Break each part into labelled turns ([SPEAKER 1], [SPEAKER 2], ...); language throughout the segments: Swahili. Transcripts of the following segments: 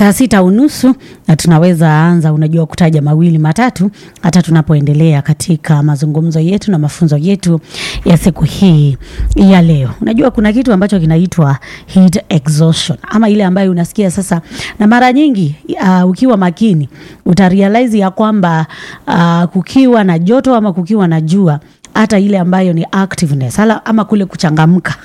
[SPEAKER 1] saa sita unusu na tunaweza anza, unajua, kutaja mawili matatu hata tunapoendelea katika mazungumzo yetu na mafunzo yetu ya siku hii ya leo. Unajua, kuna kitu ambacho kinaitwa heat exhaustion ama ile ambayo unasikia sasa, na mara nyingi uh, ukiwa makini utarealize ya kwamba uh, kukiwa na joto ama kukiwa na jua hata ile ambayo ni activeness hala, ama kule kuchangamka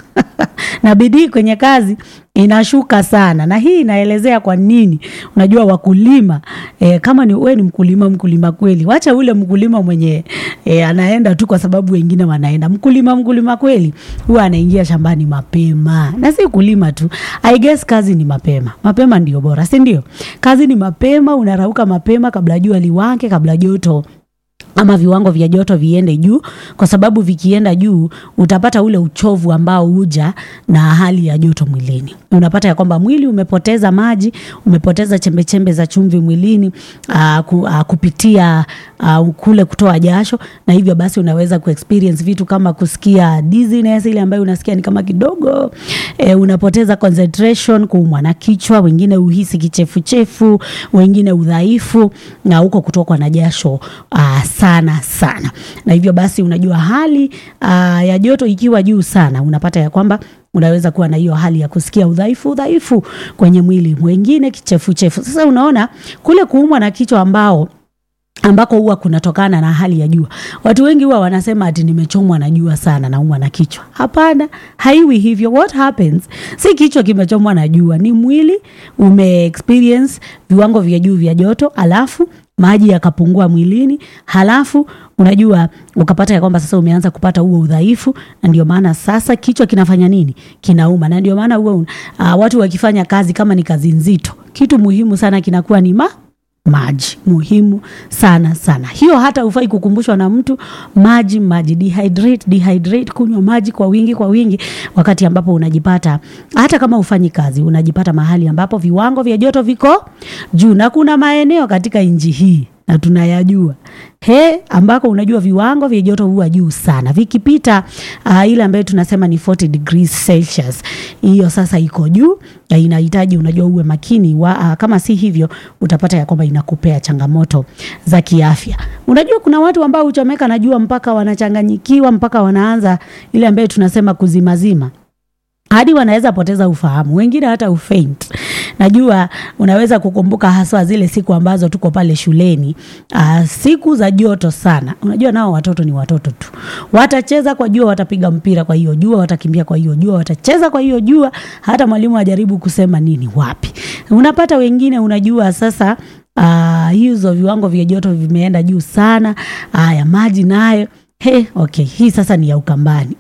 [SPEAKER 1] na bidii kwenye kazi inashuka sana, na hii inaelezea kwa nini. Unajua wakulima e, kama ni wewe ni mkulima, mkulima kweli, wacha ule mkulima mwenye e, anaenda tu kwa sababu wengine wanaenda. Mkulima mkulima kweli huwa anaingia shambani mapema, na si kulima tu, I guess kazi ni mapema. Mapema ndio bora, si ndio? Kazi ni mapema, unarauka mapema kabla jua liwake, kabla joto ama viwango vya joto viende juu, kwa sababu vikienda juu utapata ule uchovu ambao huja na hali ya joto mwilini. Unapata ya kwamba mwili umepoteza maji, umepoteza chembechembe za chumvi mwilini aa, ku, aa, kupitia aa, kule kutoa jasho, na hivyo basi unaweza kuexperience vitu kama kusikia dizziness, ile ambayo unasikia ni kama kidogo e, unapoteza concentration, kuumwa na kichwa, wengine uhisi kichefuchefu, wengine udhaifu na huko kutokwa na jasho aa, sana sana, na hivyo basi unajua hali aa, ya joto ikiwa juu sana, unapata ya kwamba unaweza kuwa na hiyo hali ya kusikia udhaifu udhaifu kwenye mwili, mwingine kichefuchefu. Sasa unaona kule kuumwa na kichwa ambao ambako huwa kunatokana na hali ya jua. Watu wengi huwa wanasema ati nimechomwa na jua sana, naumwa na kichwa. Hapana, haiwi hivyo. What happens, si kichwa kimechomwa na jua, ni mwili ume experience viwango vya juu vya joto, alafu maji yakapungua mwilini, halafu unajua ukapata ya kwamba sasa umeanza kupata huo udhaifu, na ndio maana sasa kichwa kinafanya nini? Kinauma. Na ndio maana huo uh, watu wakifanya kazi kama ni kazi nzito, kitu muhimu sana kinakuwa ni ma maji muhimu sana sana. Hiyo hata ufai kukumbushwa na mtu. Maji, maji, dehydrate, dehydrate, kunywa maji kwa wingi, kwa wingi, wakati ambapo unajipata hata kama ufanyi kazi, unajipata mahali ambapo viwango vya joto viko juu, na kuna maeneo katika nchi hii na tunayajua he, ambako unajua viwango vya joto huwa juu sana, vikipita uh, ile ambayo tunasema ni 40 degrees Celsius, hiyo sasa iko juu na inahitaji unajua uwe makini wa, uh, kama si hivyo utapata ya kwamba inakupea changamoto za kiafya. Unajua kuna watu ambao huchomeka na jua mpaka wanachanganyikiwa, mpaka wanaanza ile ambayo tunasema kuzimazima hadi wanaweza poteza ufahamu, wengine hata ufaint. Najua unaweza kukumbuka haswa zile siku ambazo tuko pale shuleni, uh, siku za joto sana. Unajua nao watoto ni watoto tu, watacheza kwa jua, watapiga mpira kwa hiyo jua, watakimbia kwa hiyo jua, watacheza kwa hiyo jua, hata mwalimu ajaribu kusema nini wapi. Unapata wengine, unajua sasa uh, hizo viwango vya joto vimeenda juu sana. Haya, maji nayo He, okay, hii sasa ni ya Ukambani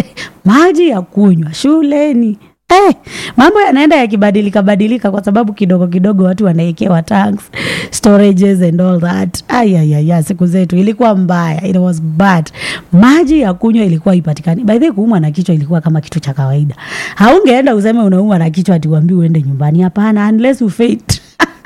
[SPEAKER 1] maji ya kunywa shuleni. Hey, mambo yanaenda yakibadilika badilika kwa sababu kidogo kidogo watu wanawekewa tanks, storages and all that. Ayayaya, siku zetu ilikuwa mbaya, it was bad. Maji ya kunywa ilikuwa ipatikani. By the way, kuumwa na kichwa ilikuwa kama kitu cha kawaida. Haungeenda useme unaumwa na kichwa ati uambiwe uende nyumbani. Hapana, unless you faint.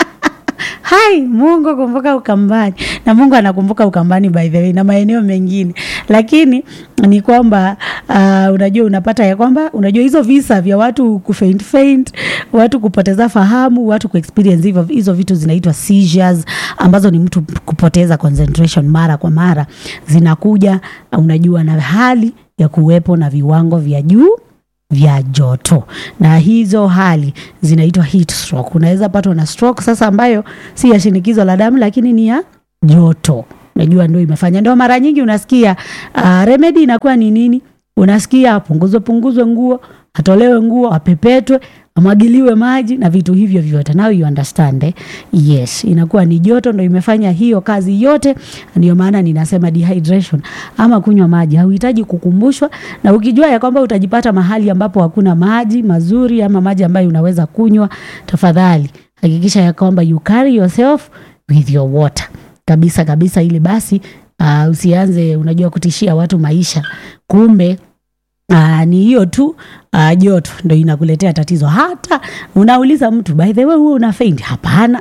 [SPEAKER 1] Hai, Mungu kumbuka Ukambani, na Mungu anakumbuka Ukambani by the way na maeneo mengine, lakini ni kwamba uh, unajua unapata ya kwamba unajua hizo visa vya watu kufaint faint, watu kupoteza fahamu, watu kuexperience hivyo, hizo vitu zinaitwa seizures, ambazo ni mtu kupoteza concentration mara kwa mara, zinakuja unajua na hali ya kuwepo na viwango vya juu vya joto na hizo hali zinaitwa heat stroke. Unaweza patwa na stroke sasa, ambayo si ya shinikizo la damu, lakini ni ya joto. Unajua ndio imefanya, ndio mara nyingi unasikia uh, remedy inakuwa ni nini? Unasikia apunguzwe punguzwe nguo, atolewe nguo, apepetwe, amwagiliwe maji na vitu hivyo vyote. Now you understand eh? Yes, inakuwa ni joto ndio imefanya hiyo kazi yote. Ndio maana ninasema dehydration ama kunywa maji hauhitaji kukumbushwa, na ukijua ya kwamba utajipata mahali ambapo hakuna maji mazuri ama maji ambayo unaweza kunywa, tafadhali hakikisha ya kwamba you carry yourself with your water kabisa kabisa, ili basi uh, usianze unajua kutishia watu maisha, kumbe Aa, ni hiyo tu uh, joto ndo inakuletea tatizo. Hata unauliza mtu by the way, huo una faint? Hapana.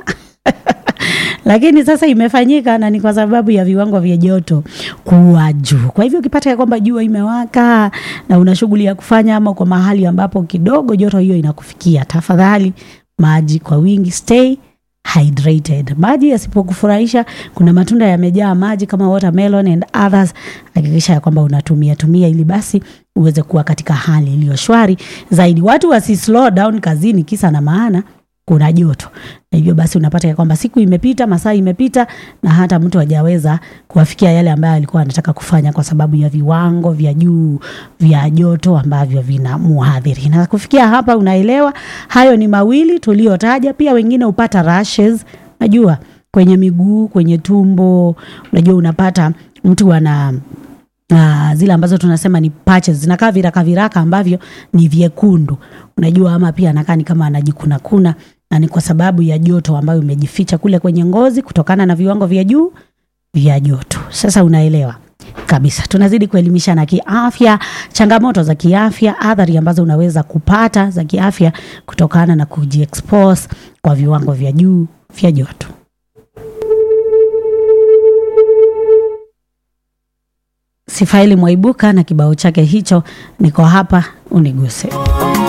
[SPEAKER 1] lakini sasa imefanyika na ni kwa sababu ya viwango vya joto kuwa juu. Kwa hivyo ukipata ya kwamba jua imewaka na una shughuli ya kufanya ama kwa mahali ambapo kidogo joto hiyo inakufikia, tafadhali maji kwa wingi, stay hydrated. Maji yasipokufurahisha, kuna matunda yamejaa maji kama watermelon and others, hakikisha ya kwamba unatumia tumia ili basi uweze kuwa katika hali iliyo shwari zaidi. Watu wasi slow down kazini kisa na maana kuna joto, na hivyo basi unapata ya kwamba siku imepita, masaa imepita, na hata mtu hajaweza kuwafikia yale ambayo alikuwa anataka kufanya kwa sababu ya viwango vya juu vya joto ambavyo vina muhadhiri. Na kufikia hapa, unaelewa hayo ni mawili tuliyotaja. Pia wengine hupata rashes, najua kwenye miguu, kwenye tumbo, unajua unapata mtu ana Uh, zile ambazo tunasema ni patches zinakaa viraka viraka ambavyo ni vyekundu, unajua, ama pia anakaa ni kama anajikuna kuna, na ni kwa sababu ya joto ambayo imejificha kule kwenye ngozi kutokana na viwango vya juu vya joto. Sasa unaelewa kabisa, tunazidi kuelimishana kiafya, changamoto za kiafya, athari ambazo unaweza kupata za kiafya kutokana na kujiexpose kwa viwango vya juu vya joto. Sifaili Mwaibuka na kibao chake hicho, niko hapa uniguse.